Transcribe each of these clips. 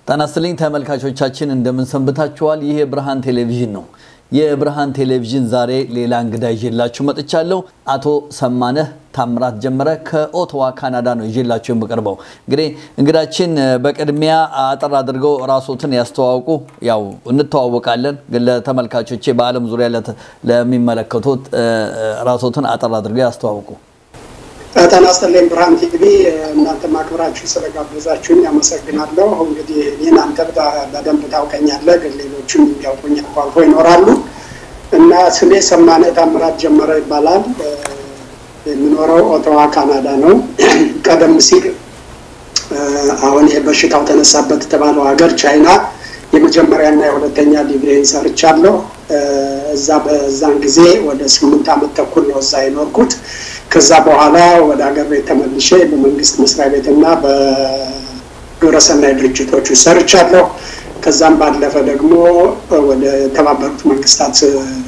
ጤና ይስጥልኝ ተመልካቾቻችን እንደምን ሰንብታችኋል? ይህ የብርሃን ቴሌቪዥን ነው። የብርሃን ቴሌቪዥን ዛሬ ሌላ እንግዳ ይዤላችሁ መጥቻለሁ። አቶ ሰማነህ ታምራት ጀመረ ከኦቶዋ ካናዳ ነው ይዤላችሁ የምቀርበው። እንግዲህ እንግዳችን በቅድሚያ አጠር አድርገው ራሶትን ያስተዋውቁ። ያው እንተዋወቃለን፣ ግን ለተመልካቾቼ በዓለም ዙሪያ ለሚመለከቱት ራሶትን አጠር አድርገው ያስተዋውቁ። ጤና ይስጥልኝ ብርሃን ቲቪ፣ እናንተ ማክብራችሁ ስለጋበዛችሁኝ አመሰግናለሁ። እንግዲህ እኔን አንተ በደንብ ታውቀኛለህ፣ ግን ሌሎችም የሚያውቁኝ አልፎ አልፎ ይኖራሉ እና ስሜ ሰማነህ ታምራት ጀመረ ይባላል። የምኖረው ኦቶዋ ካናዳ ነው። ቀደም ሲል አሁን ይሄ በሽታው ተነሳበት የተባለው ሀገር ቻይና የመጀመሪያና የሁለተኛ ዲግሪን ሰርቻለሁ። እዛ በዛን ጊዜ ወደ ስምንት ዓመት ተኩል ነው እዛ የኖርኩት። ከዛ በኋላ ወደ ሀገር ቤት ተመልሼ በመንግስት መስሪያ ቤትና በግብረሰናይ ድርጅቶች ሰርቻለሁ። ከዛም ባለፈ ደግሞ ወደ ተባበሩት መንግስታት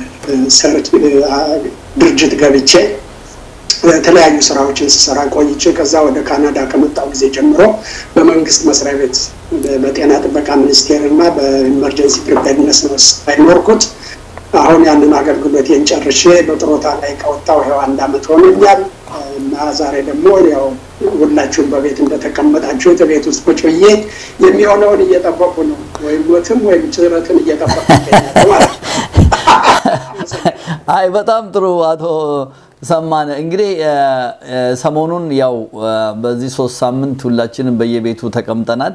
ድርጅት ገብቼ የተለያዩ ስራዎችን ስሰራ ቆይቼ ከዛ ወደ ካናዳ ከመጣው ጊዜ ጀምሮ በመንግስት መስሪያ ቤት በጤና ጥበቃ ሚኒስቴር እና በኢመርጀንሲ ፕሪፔርነስ ነው አይኖርኩት። አሁን ያንን አገልግሎቴን ጨርሼ በጥሮታ ላይ ከወጣው ይኸው አንድ አመት ሆኖኛል እና ዛሬ ደግሞ ያው ሁላችሁም በቤት እንደተቀመጣችሁት ቤት ውስጥ ቁጭ ብዬ የሚሆነውን እየጠበቁ ነው። ወይም ሞትም ወይም ጭረትን እየጠበቁ ይገኛሉ ማለት ነው። አይ በጣም ጥሩ አቶ ሰማነ እንግዲህ ሰሞኑን ያው በዚህ ሶስት ሳምንት ሁላችንም በየቤቱ ተቀምጠናል።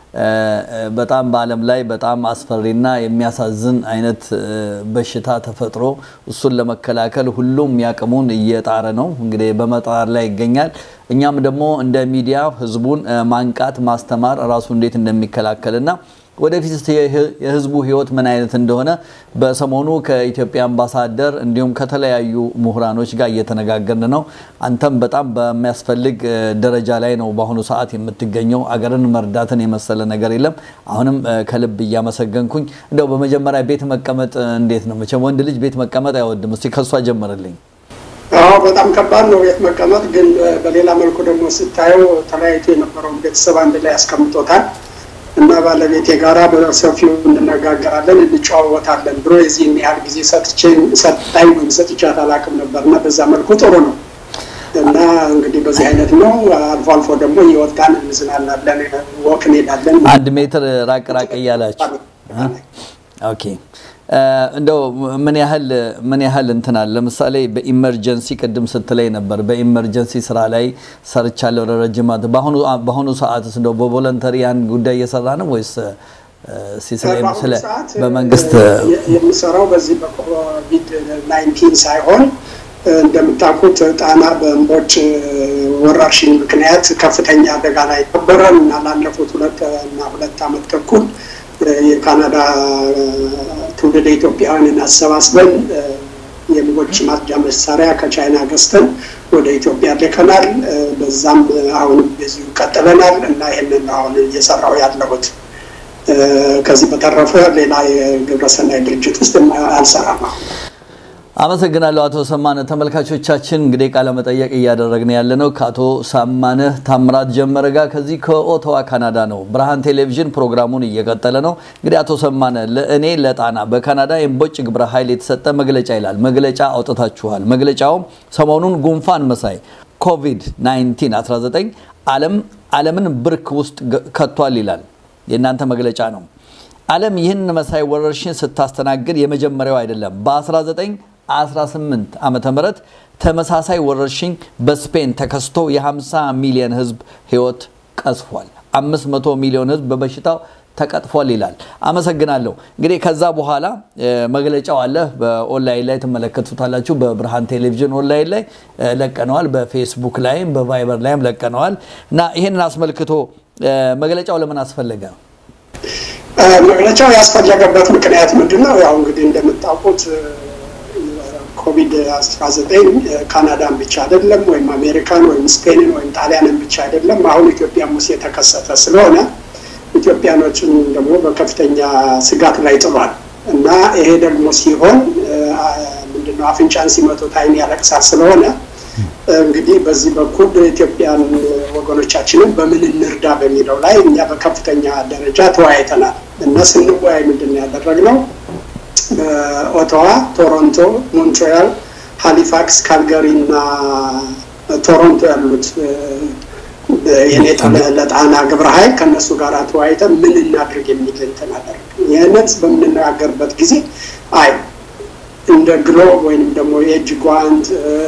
በጣም በዓለም ላይ በጣም አስፈሪና የሚያሳዝን አይነት በሽታ ተፈጥሮ እሱን ለመከላከል ሁሉም ያቅሙን እየጣረ ነው። እንግዲህ በመጣር ላይ ይገኛል። እኛም ደግሞ እንደ ሚዲያ ህዝቡን ማንቃት፣ ማስተማር ራሱ እንዴት እንደሚከላከልና ወደፊት የህዝቡ ህይወት ምን አይነት እንደሆነ በሰሞኑ ከኢትዮጵያ አምባሳደር እንዲሁም ከተለያዩ ምሁራኖች ጋር እየተነጋገርን ነው። አንተም በጣም በሚያስፈልግ ደረጃ ላይ ነው በአሁኑ ሰዓት የምትገኘው። አገርን መርዳትን የመሰለ ነገር የለም። አሁንም ከልብ እያመሰገንኩኝ እንደው በመጀመሪያ ቤት መቀመጥ እንዴት ነው? መቼም ወንድ ልጅ ቤት መቀመጥ አይወድም። እስቲ ከሷ ጀምርልኝ። አዎ በጣም ከባድ ነው ቤት መቀመጥ። ግን በሌላ መልኩ ደግሞ ስታየው ተለያይቶ የነበረውን ቤተሰብ አንድ ላይ ያስቀምጦታል። እና ባለቤቴ ጋራ በሰፊው እንነጋገራለን፣ እንጨዋወታለን። ድሮ የዚህን ያህል ጊዜ ሰጥታኝ ወይም ሰጥቻት አላውቅም ነበር እና በዛ መልኩ ጥሩ ነው እና እንግዲህ በዚህ አይነት ነው። አልፎ አልፎ ደግሞ እየወጣን እንዝናናለን፣ ወክ እንሄዳለን። አንድ ሜትር ራቅ ራቅ እያላችሁ ኦኬ። እንደው ምን ያህል ምን ያህል እንትናል ለምሳሌ በኢመርጀንሲ ቅድም ስትለይ ነበር። በኢመርጀንሲ ስራ ላይ ሰርቻለሁ ለረጅም በአሁኑ ሰዓትስ እንደው በቮለንተሪ ያን ጉዳይ እየሰራ ነው ወይስ ስለ በመንግስት የምሰራው በዚህ በኮቪድ ናይንቲን ሳይሆን እንደምታውቁት ጣና በእምቦጭ ወረርሽኝ ምክንያት ከፍተኛ አደጋ ላይ ነበረ እና ላለፉት ሁለት እና ሁለት ዓመት ተኩል የካናዳ ትውልደ ኢትዮጵያውያንን አሰባስበን የምቦጭ ማጽጃ መሳሪያ ከቻይና ገዝተን ወደ ኢትዮጵያ ልከናል። በዛም አሁንም በዚሁ ቀጥለናል እና ይህንን አሁን እየሰራው ያለሁት። ከዚህ በተረፈ ሌላ የግብረሰናይ ድርጅት ውስጥ አልሰራም አሁን። አመሰግናለሁ አቶ ሰማነ። ተመልካቾቻችን እንግዲህ ቃለ መጠየቅ እያደረግን ያለ ነው ከአቶ ሰማነህ ታምራት ጀመረ ጋር ከዚህ ከኦቶዋ ካናዳ ነው። ብርሃን ቴሌቪዥን ፕሮግራሙን እየቀጠለ ነው። እንግዲህ አቶ ሰማነ ለእኔ ለጣና በካናዳ የእምቦጭ ግብረ ኃይል የተሰጠ መግለጫ ይላል። መግለጫ አውጥታችኋል። መግለጫውም ሰሞኑን ጉንፋን መሳይ ኮቪድ 19 19 ዓለም ዓለምን ብርክ ውስጥ ከቷል ይላል። የእናንተ መግለጫ ነው። ዓለም ይህን መሳይ ወረርሽኝ ስታስተናግድ የመጀመሪያው አይደለም። በ19 18 ዓመተ ምህረት ተመሳሳይ ወረርሽኝ በስፔን ተከስቶ የ50 ሚሊዮን ህዝብ ህይወት ቀስፏል። 500 ሚሊዮን ህዝብ በበሽታው ተቀጥፏል ይላል። አመሰግናለሁ። እንግዲህ ከዛ በኋላ መግለጫው አለ። በኦንላይን ላይ ትመለከቱታላችሁ። በብርሃን ቴሌቪዥን ኦንላይን ላይ ለቀነዋል። በፌስቡክ ላይም በቫይበር ላይም ለቀነዋል እና ይህንን አስመልክቶ መግለጫው ለምን አስፈለገ? መግለጫው ያስፈለገበት ምክንያት ምንድን ነው? ያው እንግዲህ እንደምታውቁት ኮቪድ 19 ካናዳን ብቻ አይደለም ወይም አሜሪካን ወይም ስፔንን ወይም ጣሊያንን ብቻ አይደለም። አሁን ኢትዮጵያም ውስጥ የተከሰተ ስለሆነ ኢትዮጵያኖችን ደግሞ በከፍተኛ ስጋት ላይ ጥሏል እና ይሄ ደግሞ ሲሆን ምንድነው አፍንጫን ሲመቱት ዓይን ያለቅሳል ስለሆነ እንግዲህ በዚህ በኩል ኢትዮጵያን ወገኖቻችንን በምን እንርዳ በሚለው ላይ እኛ በከፍተኛ ደረጃ ተወያይተናል እና ስንወያይ ምንድን ነው ያደረግነው ኦቶዋ፣ ቶሮንቶ፣ ሞንትሪያል፣ ሃሊፋክስ፣ ካልጋሪ እና ቶሮንቶ ያሉት የኔታ ለጣና ግብረ ኃይል ከእነሱ ጋር ተወያይተን ምን እናድርግ የሚል እንትን አደረግ። ይህንን በምንነጋገርበት ጊዜ አይ እንደ ግሎብ ወይም ደግሞ የእጅ ጓንት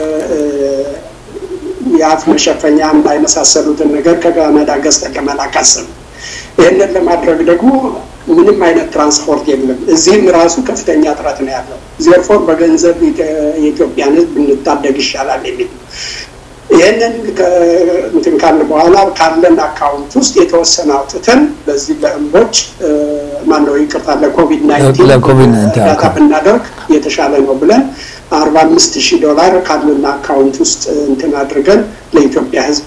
የአፍ መሸፈኛ እና የመሳሰሉትን ነገር ከካናዳ ገዝተን ለመላክ አሰብን። ይህንን ለማድረግ ደግሞ ምንም አይነት ትራንስፖርት የለም። እዚህም ራሱ ከፍተኛ እጥረት ነው ያለው። ዜርፎር በገንዘብ የኢትዮጵያን ሕዝብ እንታደግ ይሻላል የሚል ይህንን እንትን ካልን በኋላ ካለን አካውንት ውስጥ የተወሰነ አውጥተን በዚህ ለእምቦጭ ማነው ይቅርታ ለኮቪድ ናይንቲን እርዳታ ብናደርግ የተሻለ ነው ብለን አርባ አምስት ሺህ ዶላር ካለን አካውንት ውስጥ እንትን አድርገን ለኢትዮጵያ ሕዝብ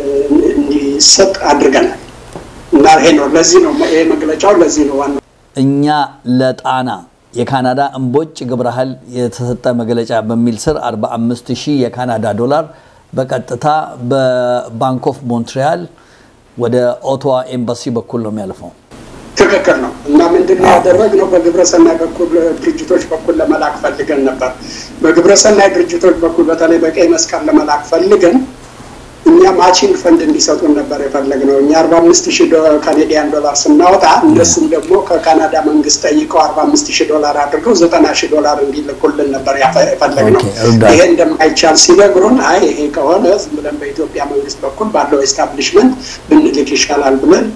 እንዲሰጥ አድርገናል እና ይሄ ነው ለዚህ ነው ይሄ መግለጫው ለዚህ ነው ዋናው እኛ ለጣና የካናዳ እምቦጭ ግብረ ኃይል የተሰጠ መግለጫ በሚል ስር 45 ሺህ የካናዳ ዶላር በቀጥታ በባንክ ኦፍ ሞንትሪያል ወደ ኦቶዋ ኤምባሲ በኩል ነው የሚያልፈው። ትክክል ነው እና ምንድን ነው ያደረግነው? በግብረሰናይ በኩል ድርጅቶች በኩል ለመላክ ፈልገን ነበር። በግብረሰናይ ድርጅቶች በኩል በተለይ በቀይ መስቀል ለመላክ ፈልገን እኛ ማቺንግ ፈንድ እንዲሰጡን ነበር የፈለግነው። እኛ አርባ አምስት ሺህ ካኔዲያን ዶላር ስናወጣ እነሱም ደግሞ ከካናዳ መንግስት ጠይቀው አርባ አምስት ሺህ ዶላር አድርገው ዘጠና ሺህ ዶላር እንዲልኩልን ነበር የፈለግነው። ይሄ እንደማይቻል ሲነግሩን አይ ይሄ ከሆነ ዝም ብለን በኢትዮጵያ መንግስት በኩል ባለው ኤስታብሊሽመንት ብንልክ ይሻላል ብለን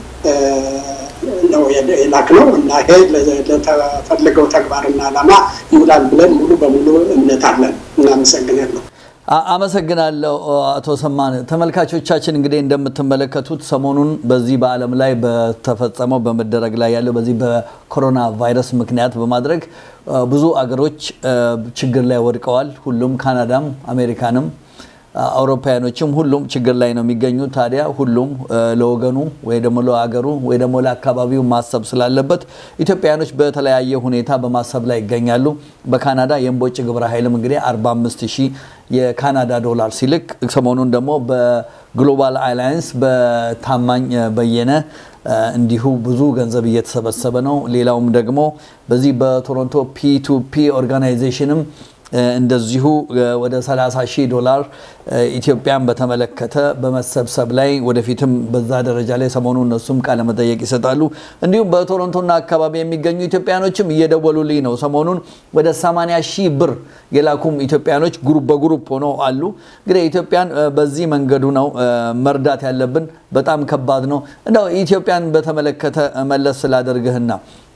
ነው የላክነው እና ይሄ ለተፈለገው ተግባርና ዓላማ ይውላል ብለን ሙሉ በሙሉ እምነት አለን። እናመሰግናለሁ። አመሰግናለሁ አቶ ሰማን። ተመልካቾቻችን እንግዲህ እንደምትመለከቱት ሰሞኑን በዚህ በዓለም ላይ በተፈጸመው በመደረግ ላይ ያለው በዚህ በኮሮና ቫይረስ ምክንያት በማድረግ ብዙ አገሮች ችግር ላይ ወድቀዋል። ሁሉም ካናዳም፣ አሜሪካንም አውሮፓውያኖችም ሁሉም ችግር ላይ ነው የሚገኙት። ታዲያ ሁሉም ለወገኑ ወይ ደግሞ ለአገሩ ወይ ደግሞ ለአካባቢው ማሰብ ስላለበት ኢትዮጵያውያኖች በተለያየ ሁኔታ በማሰብ ላይ ይገኛሉ። በካናዳ የእምቦጭ ግብረ ኃይልም እንግዲህ 45 ሺህ የካናዳ ዶላር ሲልክ ሰሞኑን ደግሞ በግሎባል አላያንስ በታማኝ በየነ እንዲሁ ብዙ ገንዘብ እየተሰበሰበ ነው። ሌላውም ደግሞ በዚህ በቶሮንቶ ፒ2ፒ ኦርጋናይዜሽንም እንደዚሁ ወደ 30 ሺህ ዶላር ኢትዮጵያን በተመለከተ በመሰብሰብ ላይ ወደፊትም በዛ ደረጃ ላይ ሰሞኑ እነሱም ቃለ መጠየቅ ይሰጣሉ። እንዲሁም በቶሮንቶና አካባቢ የሚገኙ ኢትዮጵያኖችም እየደወሉልኝ ነው። ሰሞኑን ወደ 80 ሺህ ብር የላኩም ኢትዮጵያኖች ግሩፕ በግሩፕ ሆነው አሉ። እንግዲህ ኢትዮጵያን በዚህ መንገዱ ነው መርዳት ያለብን። በጣም ከባድ ነው። እንደው ኢትዮጵያን በተመለከተ መለስ ስላደርግህና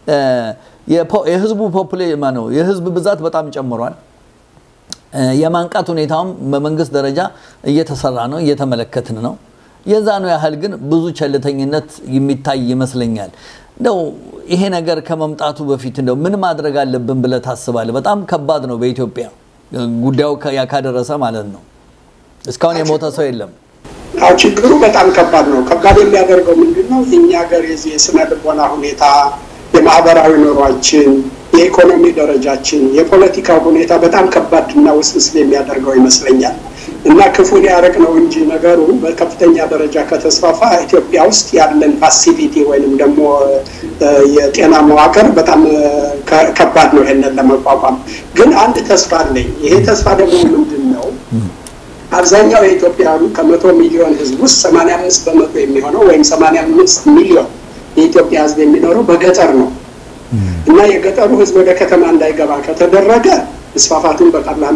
የህዝቡ ፖፑሌ ነው የህዝብ ብዛት በጣም ጨምሯል። የማንቃት ሁኔታውም በመንግስት ደረጃ እየተሰራ ነው፣ እየተመለከትን ነው። የዛኑ ያህል ግን ብዙ ቸልተኝነት የሚታይ ይመስለኛል። እንደው ይሄ ነገር ከመምጣቱ በፊት እንደው ምን ማድረግ አለብን ብለህ ታስባለህ? በጣም ከባድ ነው በኢትዮጵያ ጉዳዩ ካደረሰ ማለት ነው። እስካሁን የሞተ ሰው የለም። አዎ ችግሩ በጣም ከባድ ነው። ከባድ የሚያደርገው ምንድን ነው? የእኛ ሀገር የዚህ የስነ ልቦና ሁኔታ፣ የማህበራዊ ኑሯችን የኢኮኖሚ ደረጃችን የፖለቲካ ሁኔታ በጣም ከባድ እና ውስብስብ የሚያደርገው ይመስለኛል እና ክፉን ያረቅ ነው እንጂ ነገሩ በከፍተኛ ደረጃ ከተስፋፋ ኢትዮጵያ ውስጥ ያለን ፋሲሊቲ ወይንም ደግሞ የጤና መዋቅር በጣም ከባድ ነው ይሄንን ለመቋቋም። ግን አንድ ተስፋ አለኝ። ይሄ ተስፋ ደግሞ ምንድን ነው? አብዛኛው የኢትዮጵያኑ ከመቶ ሚሊዮን ህዝብ ውስጥ ሰማንያ አምስት በመቶ የሚሆነው ወይም ሰማንያ አምስት ሚሊዮን የኢትዮጵያ ህዝብ የሚኖረው በገጠር ነው እና የገጠሩ ህዝብ ወደ ከተማ እንዳይገባ ከተደረገ መስፋፋቱን በቀላሉ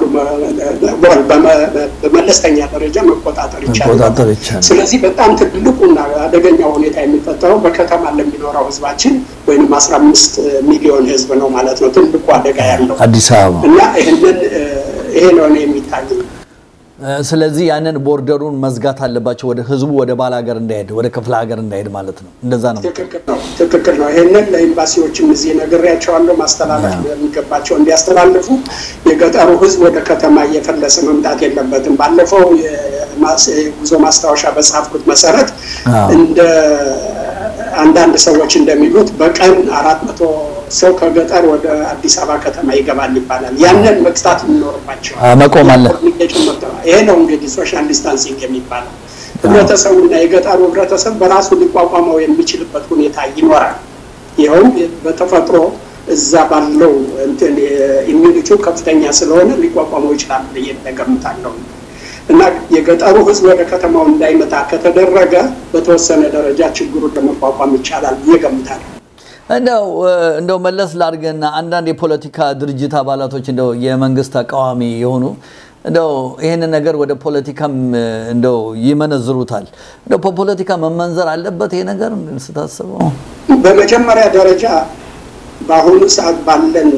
በመለስተኛ ደረጃ መቆጣጠር ይቻላል። ስለዚህ በጣም ትልቁና አደገኛው ሁኔታ የሚፈጠረው በከተማ ለሚኖረው ህዝባችን ወይም አስራ አምስት ሚሊዮን ህዝብ ነው ማለት ነው ትልቁ አደጋ ያለው አዲስ አበባ እና ይህንን ይሄ ነው የሚታይ ስለዚህ ያንን ቦርደሩን መዝጋት አለባቸው። ወደ ህዝቡ ወደ ባል ሀገር እንዳይሄድ ወደ ክፍለ ሀገር እንዳይሄድ ማለት ነው። እንደዛ ነው። ትክክል ነው። ትክክል ነው። ይህንን ለኤምባሲዎችም እዚህ ነግሬያቸዋለሁ። ማስተላለፍ የሚገባቸው እንዲያስተላልፉ። የገጠሩ ህዝብ ወደ ከተማ እየፈለሰ መምጣት የለበትም። ባለፈው የጉዞ ማስታወሻ በጻፍኩት መሰረት እንደ አንዳንድ ሰዎች እንደሚሉት በቀን አራት መቶ ሰው ከገጠር ወደ አዲስ አበባ ከተማ ይገባል ይባላል። ያንን መግታት ይኖርባቸዋል። መቆም አለ። ይሄ ነው እንግዲህ ሶሻል ዲስታንሲንግ የሚባለው። ህብረተሰቡና የገጠሩ ህብረተሰብ በራሱ ሊቋቋመው የሚችልበት ሁኔታ ይኖራል። ይኸውም በተፈጥሮ እዛ ባለው እንትን ኢሚኒቲው ከፍተኛ ስለሆነ ሊቋቋመው ይችላል ብዬ እገምታለሁ። እና የገጠሩ ህዝብ ወደ ከተማው እንዳይመጣ ከተደረገ በተወሰነ ደረጃ ችግሩን ለመቋቋም ይቻላል ብዬ እገምታለሁ። እንደው እንደው መለስ ላድርግና አንዳንድ የፖለቲካ ድርጅት አባላቶች እንደው የመንግስት ተቃዋሚ የሆኑ እንደው ይህንን ነገር ወደ ፖለቲካም እንደው ይመነዝሩታል። እንደው በፖለቲካ መመንዘር አለበት ይሄ ነገር ስታስበው? በመጀመሪያ ደረጃ በአሁኑ ሰዓት ባለን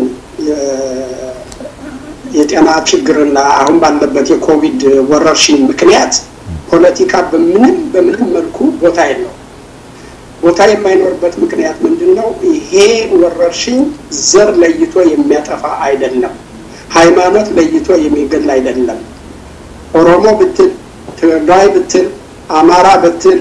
የጤና ችግርና አሁን ባለበት የኮቪድ ወረርሽኝ ምክንያት ፖለቲካ በምንም በምንም መልኩ ቦታ የለው። ቦታ የማይኖርበት ምክንያት ምንድን ነው? ይሄ ወረርሽኝ ዘር ለይቶ የሚያጠፋ አይደለም። ሃይማኖት ለይቶ የሚገል አይደለም። ኦሮሞ ብትል፣ ትግራይ ብትል፣ አማራ ብትል፣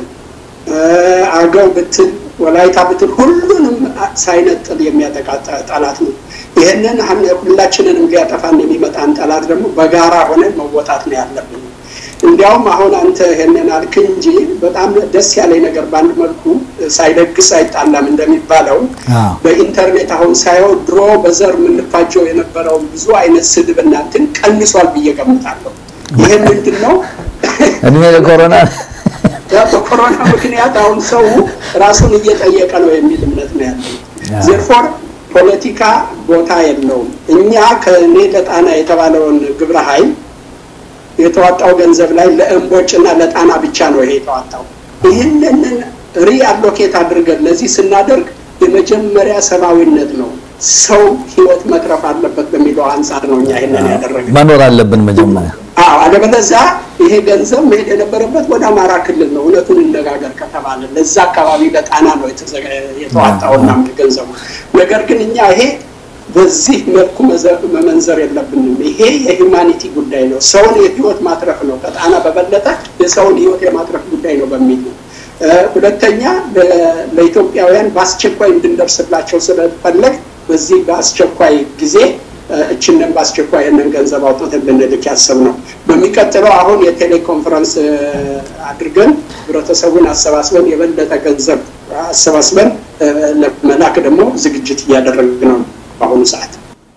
አገው ብትል፣ ወላይታ ብትል ሁሉንም ሳይነጥል የሚያጠቃ ጠላት ነው። ይህንን ሁላችንንም ሊያጠፋን የሚመጣን ጠላት ደግሞ በጋራ ሆነን መወጣት ነው ያለብን። እንዲያውም አሁን አንተ ይሄንን አልክ እንጂ በጣም ደስ ያለኝ ነገር በአንድ መልኩ ሳይደግስ አይጣላም እንደሚባለው በኢንተርኔት አሁን ሳየው ድሮ በዘር የምንፋጀው የነበረው ብዙ አይነት ስድብ እና እንትን ቀንሷል ብዬ ገምታለሁ። ይሄ ምንድን ነው? እድሜ ለኮሮና በኮሮና ምክንያት አሁን ሰው ራሱን እየጠየቀ ነው የሚል እምነት ነው ያለው። ዜርፎር ፖለቲካ ቦታ የለውም። እኛ ከእኔ ለጣና የተባለውን ግብረ ኃይል የተዋጣው ገንዘብ ላይ ለእምቦጭና ለጣና ብቻ ነው ይሄ የተዋጣው። ይህንን ሪአሎኬት አድርገን ለዚህ ስናደርግ የመጀመሪያ ሰብአዊነት ነው። ሰው ህይወት መትረፍ አለበት በሚለው አንጻር ነው እኛ ይህንን ያደረግን። መኖር አለብን መጀመሪያ። አዎ፣ አለበለዚያ ይሄ ገንዘብ መሄድ የነበረበት ወደ አማራ ክልል ነው። እውነቱን እነጋገር ከተባለ ለዛ አካባቢ ለጣና ነው የተዋጣውና ገንዘቡ። ነገር ግን እኛ ይሄ በዚህ መልኩ መመንዘር የለብንም። ይሄ የሂውማኒቲ ጉዳይ ነው። ሰውን የህይወት ማትረፍ ነው። ከጣና በበለጠ የሰውን ህይወት የማትረፍ ጉዳይ ነው በሚል ነው። ሁለተኛ ለኢትዮጵያውያን በአስቸኳይ እንድንደርስላቸው ስለፈለግ በዚህ በአስቸኳይ ጊዜ እችንን በአስቸኳይ ይህንን ገንዘብ አውጥተን ልንልክ ያሰብ ነው። በሚቀጥለው አሁን የቴሌኮንፈረንስ አድርገን ህብረተሰቡን አሰባስበን የበለጠ ገንዘብ አሰባስበን ለመላክ ደግሞ ዝግጅት እያደረግን ነው በአሁኑ ሰዓት።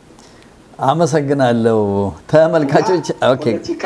አመሰግናለሁ ተመልካቾች። ኦኬ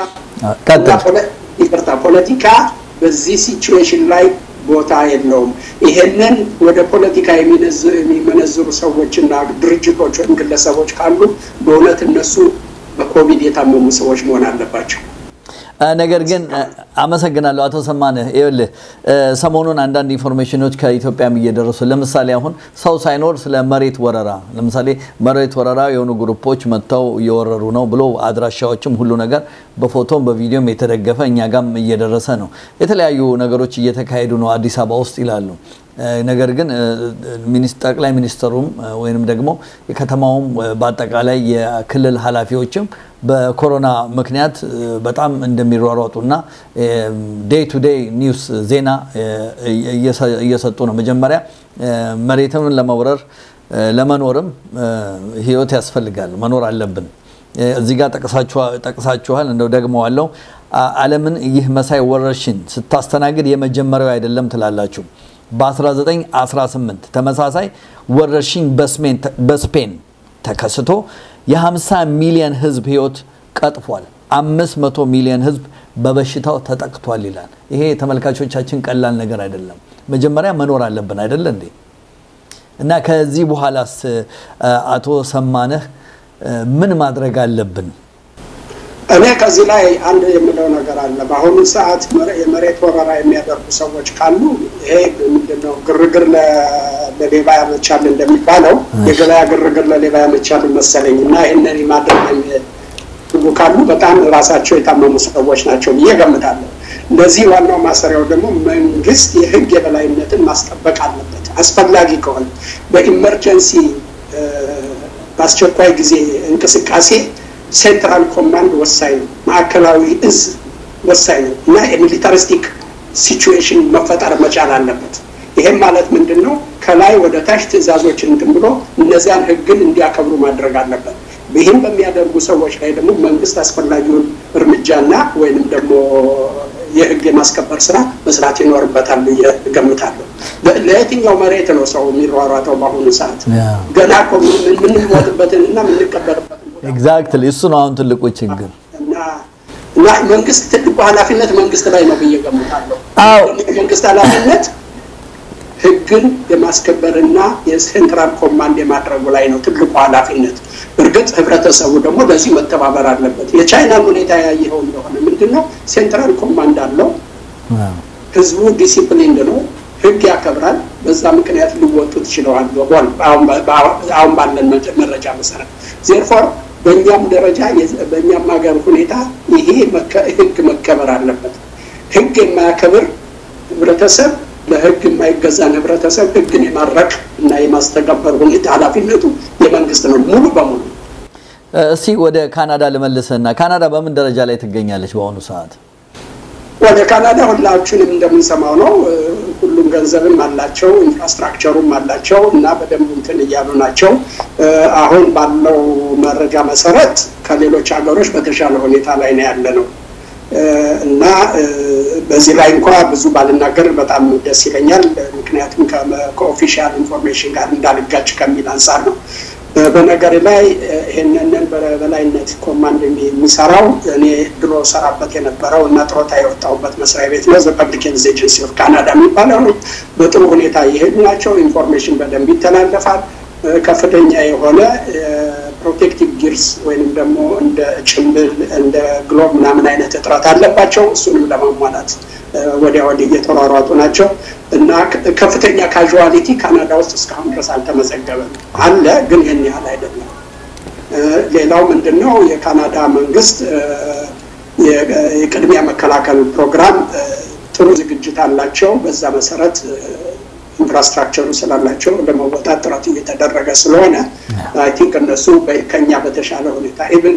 ይቅርታ፣ ፖለቲካ በዚህ ሲቹዌሽን ላይ ቦታ የለውም። ይሄንን ወደ ፖለቲካ የሚመነዝሩ ሰዎችና ድርጅቶች ወይም ግለሰቦች ካሉ በእውነት እነሱ በኮቪድ የታመሙ ሰዎች መሆን አለባቸው። ነገር ግን አመሰግናለሁ አቶ ሰማንህ። ይኸውልህ ሰሞኑን አንዳንድ ኢንፎርሜሽኖች ከኢትዮጵያም እየደረሱ ለምሳሌ አሁን ሰው ሳይኖር ስለ መሬት ወረራ ለምሳሌ መሬት ወረራ የሆኑ ግሩፖች መጥተው እየወረሩ ነው ብሎ አድራሻዎችም ሁሉ ነገር በፎቶም በቪዲዮም የተደገፈ እኛ ጋም እየደረሰ ነው። የተለያዩ ነገሮች እየተካሄዱ ነው አዲስ አበባ ውስጥ ይላሉ። ነገር ግን ጠቅላይ ሚኒስትሩም ወይንም ደግሞ የከተማውም በአጠቃላይ የክልል ኃላፊዎችም በኮሮና ምክንያት በጣም እንደሚሯሯጡና ዴይ ቱ ዴይ ኒውስ ዜና እየሰጡ ነው። መጀመሪያ መሬትን ለመውረር ለመኖርም ህይወት ያስፈልጋል፣ መኖር አለብን። እዚህ ጋር ጠቅሳችኋል፣ እንደው ደግመዋለሁ። ዓለምን ይህ መሳይ ወረርሽኝ ስታስተናግድ የመጀመሪያው አይደለም ትላላችሁ። በ1918 ተመሳሳይ ወረርሽኝ በስፔን ተከስቶ የ50 ሚሊዮን ህዝብ ህይወት ቀጥፏል። 500 ሚሊዮን ህዝብ በበሽታው ተጠቅቷል ይላል። ይሄ ተመልካቾቻችን ቀላል ነገር አይደለም። መጀመሪያ መኖር አለብን አይደለ እንዴ? እና ከዚህ በኋላስ አቶ ሰማነህ ምን ማድረግ አለብን? እኔ ከዚህ ላይ አንድ የምለው ነገር አለ። በአሁኑ ሰዓት የመሬት ወረራ የሚያደርጉ ሰዎች ካሉ ይሄ ምንድነው ግርግር ለሌባ ያመቻል እንደሚባለው የገበያ ግርግር ለሌባ ያመቻል መሰለኝ እና ይህንን ማድረግ የሚፈልጉ ካሉ በጣም ራሳቸው የታመሙ ሰዎች ናቸው ብዬ ገምታለሁ። ለዚህ ዋናው ማሰሪያው ደግሞ መንግስት የህግ የበላይነትን ማስጠበቅ አለበት። አስፈላጊ ከሆነ በኢመርጀንሲ በአስቸኳይ ጊዜ እንቅስቃሴ ሴንትራል ኮማንድ ወሳኝ ነው። ማዕከላዊ እዝ ወሳኝ ነው እና የሚሊታሪስቲክ ሲቹዌሽን መፈጠር መቻል አለበት። ይሄም ማለት ምንድን ነው? ከላይ ወደ ታች ትዕዛዞችን እንትን ብሎ እነዚያን ህግን እንዲያከብሩ ማድረግ አለበት። ይህም በሚያደርጉ ሰዎች ላይ ደግሞ መንግስት አስፈላጊውን እርምጃና ወይንም ደግሞ የህግ የማስከበር ስራ መስራት ይኖርበታል ብዬ እገምታለሁ። ለየትኛው መሬት ነው ሰው የሚሯሯጠው በአሁኑ ሰዓት? ገና እኮ የምንሞትበትን እና የምንቀበርበትን ኤግዛክትሊ እሱ ነው አሁን ትልቁ ችግር። እና መንግስት ትልቁ ኃላፊነት መንግስት ላይ ነው ብዬ ገምታለሁ። መንግስት ኃላፊነት ህግን የማስከበርና የሴንትራል ኮማንድ የማድረጉ ላይ ነው ትልቁ ኃላፊነት። እርግጥ ህብረተሰቡ ደግሞ ለዚህ መተባበር አለበት። የቻይናን ሁኔታ ያየኸው እንደሆነ ምንድን ነው ሴንትራል ኮማንድ አለው። ህዝቡ ዲሲፕሊንድ ነው፣ ህግ ያከብራል። በዛ ምክንያት ሊወጡት ችለዋል። አሁን ባለን መረጃ መሰረት ዜርፎር በእኛም ደረጃ በእኛም ሀገር ሁኔታ ይሄ ህግ መከበር አለበት። ህግ የማያከብር ህብረተሰብ ለህግ የማይገዛን ህብረተሰብ ህግን የማድረቅ እና የማስተገበር ሁኔታ ኃላፊነቱ የመንግስት ነው ሙሉ በሙሉ። እስቲ ወደ ካናዳ ልመልስና ካናዳ በምን ደረጃ ላይ ትገኛለች በአሁኑ ሰዓት? ወደ ካናዳ ሁላችንም እንደምንሰማው ነው። ሁሉም ገንዘብም አላቸው፣ ኢንፍራስትራክቸሩም አላቸው እና በደንብ እንትን እያሉ ናቸው። አሁን ባለው መረጃ መሰረት ከሌሎች ሀገሮች በተሻለ ሁኔታ ላይ ነው ያለ ነው እና በዚህ ላይ እንኳ ብዙ ባልናገር በጣም ደስ ይለኛል። ምክንያቱም ከኦፊሻል ኢንፎርሜሽን ጋር እንዳልጋጭ ከሚል አንጻር ነው። በነገር ላይ ይህንን በበላይነት ኮማንድ የሚሰራው እኔ ድሮ ሰራበት የነበረው እና ጥሮታ የወጣሁበት መስሪያ ቤት ነው። ፐብሊኬንስ ኤጀንሲ ኦፍ ካናዳ የሚባለው ነው። በጥሩ ሁኔታ እየሄዱ ናቸው። ኢንፎርሜሽን በደንብ ይተላለፋል። ከፍተኛ የሆነ ፕሮቴክቲቭ ጊርስ ወይንም ደግሞ እንደ ጭምብል እንደ ግሎብ ምናምን አይነት እጥረት አለባቸው። እሱንም ለማሟላት ወዲያ ወዲህ እየተሯሯጡ ናቸው እና ከፍተኛ ካዥዋሊቲ ካናዳ ውስጥ እስካሁን ድረስ አልተመዘገበም። አለ ግን ይህን ያህል አይደለም። ሌላው ምንድን ነው የካናዳ መንግስት የቅድሚያ መከላከል ፕሮግራም ጥሩ ዝግጅት አላቸው። በዛ መሰረት ኢንፍራስትራክቸሩ ስላላቸው ለመወጣት ጥረት እየተደረገ ስለሆነ አይ ቲንክ እነሱ ከኛ በተሻለ ሁኔታ ኢቭን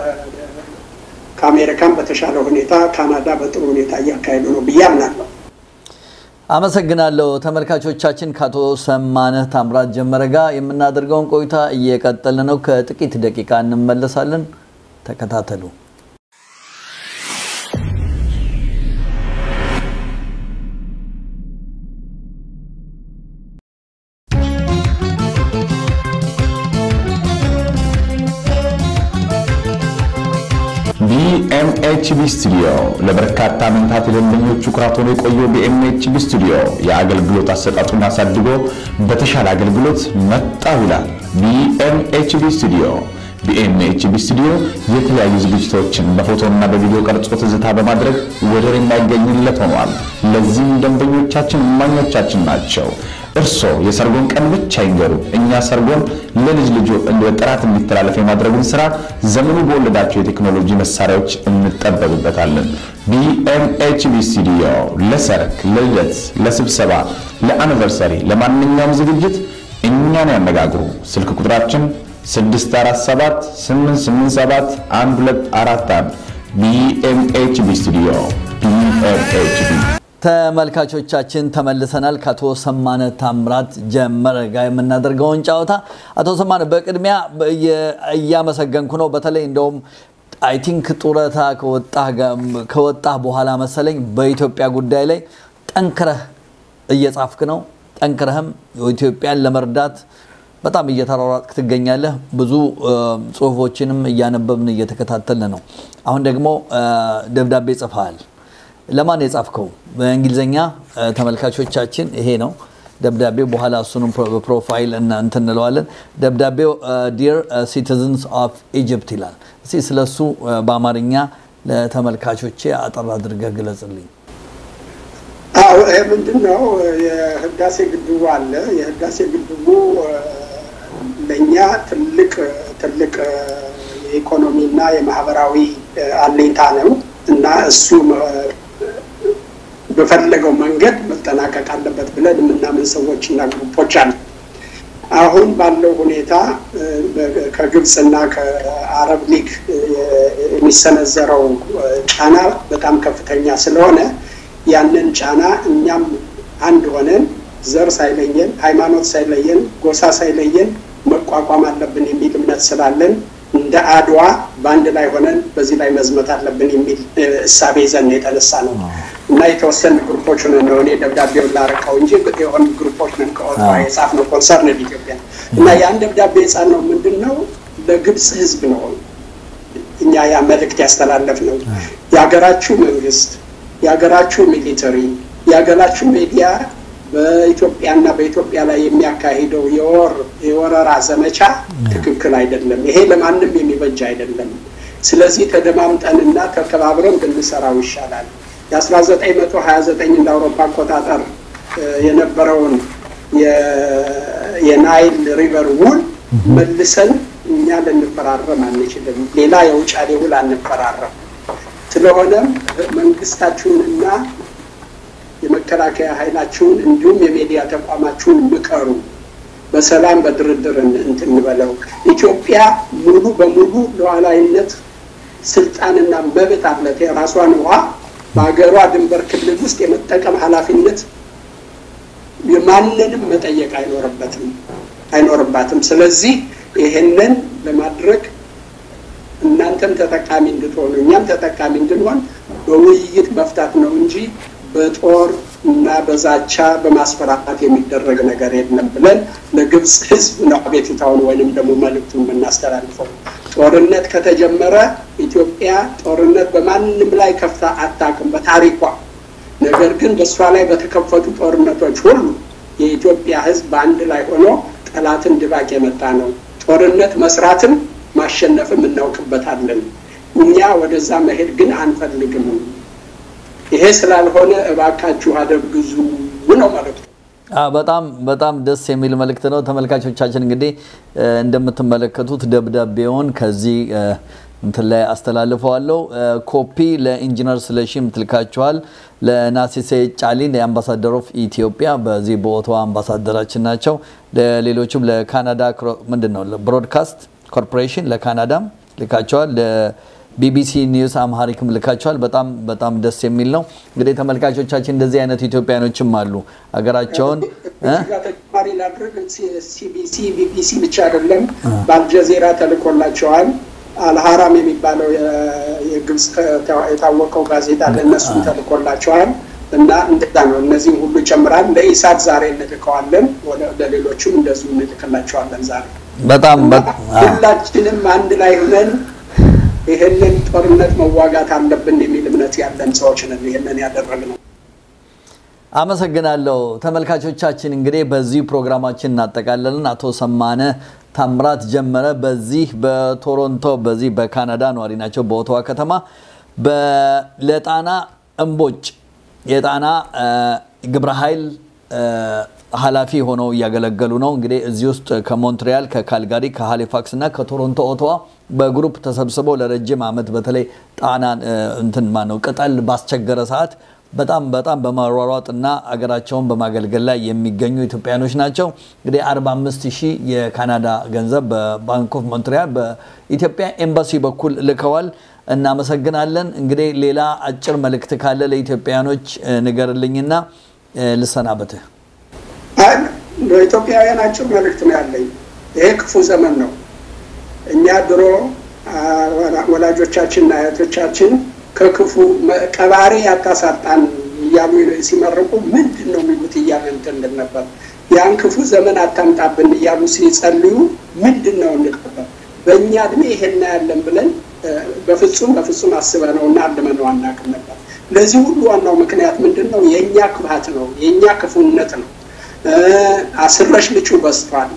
ከአሜሪካን በተሻለ ሁኔታ ካናዳ በጥሩ ሁኔታ እያካሄዱ ነው ብዬ አምናለሁ። አመሰግናለሁ። ተመልካቾቻችን ከአቶ ሰማነህ ታምራት ጀመረ ጋር የምናደርገውን ቆይታ እየቀጠልን ነው። ከጥቂት ደቂቃ እንመለሳለን። ተከታተሉ። ቢኤምኤችቢ ስቱዲዮ ለበርካታ ዓመታት የደንበኞቹ ኩራት ሆኖ የቆየው ቢኤምኤችቢ ስቱዲዮ የአገልግሎት አሰጣጡን አሳድጎ በተሻለ አገልግሎት መጣው ይላል። ቢኤምኤችቢ ስቱዲዮ ቢኤምኤችቢ ስቱዲዮ የተለያዩ ዝግጅቶችን በፎቶና በቪዲዮ ቀርጾ ትዝታ በማድረግ ወደር የማይገኝለት ሆኗል። ለዚህም ደንበኞቻችን እማኞቻችን ናቸው። እርስዎ የሰርጎን ቀን ብቻ ይንገሩ። እኛ ሰርጎን ለልጅ ልጆ በጥራት እንዲተላለፍ የማድረጉን ስራ ዘመኑ በወለዳቸው የቴክኖሎጂ መሳሪያዎች እንጠበብበታለን። ቢኤምኤችቢ ስቱዲዮ ለሰርግ፣ ለልደት፣ ለስብሰባ፣ ለአኒቨርሰሪ፣ ለማንኛውም ዝግጅት እኛን ያነጋግሩ። ስልክ ቁጥራችን 647 887 1241 ቢኤምኤችቢ ስቱዲዮ ቢኤምኤችቢ ተመልካቾቻችን ተመልሰናል። ከአቶ ሰማነ ታምራት ጀመረ ጋር የምናደርገውን ጨዋታ አቶ ሰማነ በቅድሚያ እያመሰገንኩ ነው። በተለይ እንደውም አይ ቲንክ ጡረታ ከወጣህ በኋላ መሰለኝ በኢትዮጵያ ጉዳይ ላይ ጠንክረህ እየጻፍክ ነው። ጠንክረህም ኢትዮጵያን ለመርዳት በጣም እየተሯሯጥክ ትገኛለህ። ብዙ ጽሁፎችንም እያነበብን እየተከታተልን ነው። አሁን ደግሞ ደብዳቤ ጽፈሃል። ለማን የጻፍከው? በእንግሊዝኛ ተመልካቾቻችን ይሄ ነው ደብዳቤው። በኋላ እሱንም በፕሮፋይል እና እንትን እንለዋለን። ደብዳቤው ዲር ሲቲዝንስ ኦፍ ኢጅፕት ይላል። እስኪ ስለሱ በአማርኛ ለተመልካቾቼ አጠር አድርገህ ግለጽልኝ። አዎ ይሄ ምንድን ነው? የህዳሴ ግድቡ አለ። የህዳሴ ግድቡ ለእኛ ትልቅ ትልቅ የኢኮኖሚና የማህበራዊ አለኝታ ነው እና እሱ በፈለገው መንገድ መጠናቀቅ አለበት ብለን የምናምን ሰዎች እና ግሩፖች አሉ። አሁን ባለው ሁኔታ ከግብፅና ከአረብ ሊግ የሚሰነዘረው ጫና በጣም ከፍተኛ ስለሆነ ያንን ጫና እኛም አንድ ሆነን ዘር ሳይለየን፣ ሃይማኖት ሳይለየን፣ ጎሳ ሳይለየን መቋቋም አለብን የሚል እምነት ስላለን እንደ አድዋ በአንድ ላይ ሆነን በዚህ ላይ መዝመት አለብን የሚል እሳቤ ይዘን የተነሳ ነው እና የተወሰኑ ግሩፖች ነን ነው እኔ ደብዳቤውን ላረቀው እንጂ የሆኑ ግሩፖች ነን ከኦትዋ የጻፍነው ኮንሰርን ኢትዮጵያ እና ያን ደብዳቤ የጻፍነው ምንድን ነው ለግብፅ ህዝብ ነው እኛ ያ መልእክት ያስተላለፍ ነው የሀገራችሁ መንግስት የሀገራችሁ ሚሊተሪ የሀገራችሁ ሚዲያ በኢትዮጵያና በኢትዮጵያ ላይ የሚያካሂደው የወር የወረራ ዘመቻ ትክክል አይደለም። ይሄ ለማንም የሚበጅ አይደለም። ስለዚህ ተደማምጠንና ተከባብረን ብንሰራው ይሻላል። የ1929 እንደ አውሮፓ አቆጣጠር የነበረውን የናይል ሪቨር ውል መልሰን እኛ ልንፈራረም አንችልም። ሌላ የውጫሌ ውል አንፈራረም። ስለሆነም መንግስታችሁንና የመከላከያ ኃይላችሁን እንዲሁም የሚዲያ ተቋማችሁን ምከሩ። በሰላም በድርድር እንትን እንበለው። ኢትዮጵያ ሙሉ በሙሉ ሉዓላዊነት ስልጣንና መብት አለት። የራሷን ውሃ በሀገሯ ድንበር ክልል ውስጥ የመጠቀም ኃላፊነት የማንንም መጠየቅ አይኖርበትም አይኖርባትም። ስለዚህ ይህንን ለማድረግ እናንተም ተጠቃሚ እንድትሆኑ እኛም ተጠቃሚ እንድንሆን በውይይት መፍታት ነው እንጂ በጦር እና በዛቻ በማስፈራራት የሚደረግ ነገር የለም ብለን ለግብፅ ሕዝብ ነው አቤቱታውን ወይንም ደግሞ መልእክቱን የምናስተላልፈው። ጦርነት ከተጀመረ ኢትዮጵያ ጦርነት በማንም ላይ ከፍታ አታውቅም በታሪኳ። ነገር ግን በእሷ ላይ በተከፈቱ ጦርነቶች ሁሉ የኢትዮጵያ ሕዝብ በአንድ ላይ ሆኖ ጠላትን ድባቅ የመጣ ነው። ጦርነት መስራትም ማሸነፍም እናውቅበታለን። እኛ ወደዛ መሄድ ግን አንፈልግም። ይሄ ስላልሆነ እባካችሁ አደብ ግዙ ነው መልእክቱ። በጣም በጣም ደስ የሚል መልእክት ነው። ተመልካቾቻችን እንግዲህ እንደምትመለከቱት ደብዳቤውን ከዚህ እንትን ላይ አስተላልፈዋለሁ። ኮፒ ለኢንጂነር ስለሺም ትልካችኋል። ለናሲሴ ጫሊን የአምባሳደር ኦፍ ኢትዮጵያ በዚህ በኦቶዋ አምባሳደራችን ናቸው። ለሌሎችም ለካናዳ ምንድን ነው ብሮድካስት ኮርፖሬሽን ለካናዳም ልካቸዋል። ቢቢሲ ኒውስ አምሃሪክም ልካቸዋል። በጣም በጣም ደስ የሚል ነው። እንግዲህ ተመልካቾቻችን እንደዚህ አይነት ኢትዮጵያኖችም አሉ ሀገራቸውን ተጨማሪ ላድርግ። ሲቢሲ ቢቢሲ ብቻ አይደለም፣ በአልጀዚራ ተልኮላቸዋል። አልሀራም የሚባለው የግብፅ የታወቀው ጋዜጣ ለእነሱም ተልኮላቸዋል እና እንደዛ ነው። እነዚህም ሁሉ ይጨምራል። ለኢሳት ዛሬ እንልከዋለን፣ ለሌሎችም እንደዚሁ እንልክላቸዋለን ዛሬ በጣም ሁላችንም አንድ ላይ ሆነን ይህንን ጦርነት መዋጋት አለብን የሚል እምነት ያለን ሰዎች ነን ይህንን ያደረግነው። አመሰግናለሁ ተመልካቾቻችን። እንግዲህ በዚህ ፕሮግራማችን እናጠቃለልን። አቶ ሰማነ ታምራት ጀመረ በዚህ በቶሮንቶ በዚህ በካናዳ ነዋሪ ናቸው፣ በኦቶዋ ከተማ ለጣና እምቦጭ የጣና ግብረ ኃይል ኃላፊ ሆነው እያገለገሉ ነው። እንግዲህ እዚህ ውስጥ ከሞንትሪያል፣ ከካልጋሪ፣ ከሃሊፋክስ እና ከቶሮንቶ ኦቶዋ በግሩፕ ተሰብስበው ለረጅም ዓመት በተለይ ጣናን እንትን ማነው ቅጠል ባስቸገረ ሰዓት በጣም በጣም በማሯሯጥ እና አገራቸውን በማገልገል ላይ የሚገኙ ኢትዮጵያኖች ናቸው። እንግዲህ 45 ሺህ የካናዳ ገንዘብ በባንክ ኦፍ ሞንትሪያል በኢትዮጵያ ኤምባሲ በኩል ልከዋል። እናመሰግናለን። እንግዲህ ሌላ አጭር መልእክት ካለ ለኢትዮጵያኖች ንገርልኝና ልሰናበትህ። ለኢትዮጵያውያን አጭር መልእክት ነው ያለኝ። ይሄ ክፉ ዘመን ነው። እኛ ድሮ ወላጆቻችንና አያቶቻችን ከክፉ ቀባሪ ያታሳጣን እያሉ ሲመርቁ ምንድን ነው የሚሉት እያለ እንትን ነበር። ያን ክፉ ዘመን አታምጣብን እያሉ ሲጸልዩ ምንድን ነው እንቀበር በእኛ እድሜ ይሄን ያለን ብለን በፍጹም በፍጹም አስበነው እና አልመነው አናውቅም ነበር። ለዚህ ሁሉ ዋናው ምክንያት ምንድን ነው? የእኛ ክፋት ነው፣ የእኛ ክፉነት ነው። አስረሽ ልጩ በዝቷል።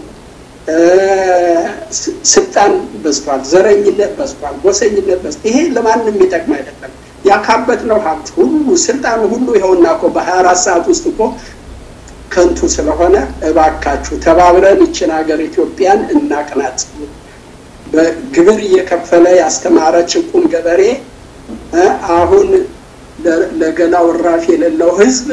ስልጣን በዝቷል። ዘረኝነት በዝቷል። ጎሰኝነት በዝቷል። ይሄ ለማንም የሚጠቅም አይደለም። ያካበት ነው ሀብት ሁሉ ስልጣን ሁሉ ይኸውና እኮ በሀያ አራት ሰዓት ውስጥ እኮ ከንቱ ስለሆነ እባካችሁ ተባብረን ይችን ሀገር ኢትዮጵያን እናቅናት። በግብር እየከፈለ ያስተማረ ጭቁን ገበሬ አሁን ለገላው እራፊ የሌለው ህዝብ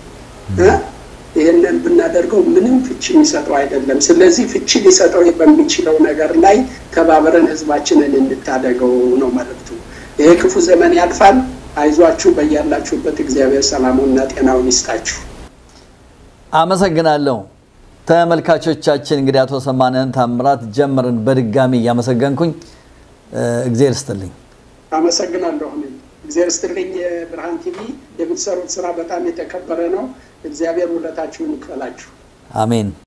ይህንን ብናደርገው ምንም ፍቺ የሚሰጠው አይደለም። ስለዚህ ፍቺ ሊሰጠው በሚችለው ነገር ላይ ተባብረን ህዝባችንን እንታደገው ነው መልእክቱ። ይሄ ክፉ ዘመን ያልፋል። አይዟችሁ፣ በያላችሁበት እግዚአብሔር ሰላሙና ጤናውን ይስጣችሁ። አመሰግናለሁ። ተመልካቾቻችን እንግዲህ አቶ ሰማነን ታምራት ጀምርን በድጋሚ እያመሰገንኩኝ እግዜር ስትልኝ አመሰግናለሁ። እኔም እግዚአብሔር ስትልኝ የብርሃን ቲቪ የምትሰሩት ስራ በጣም የተከበረ ነው። እግዚአብሔር ውለታችሁን ይክፈላችሁ። አሜን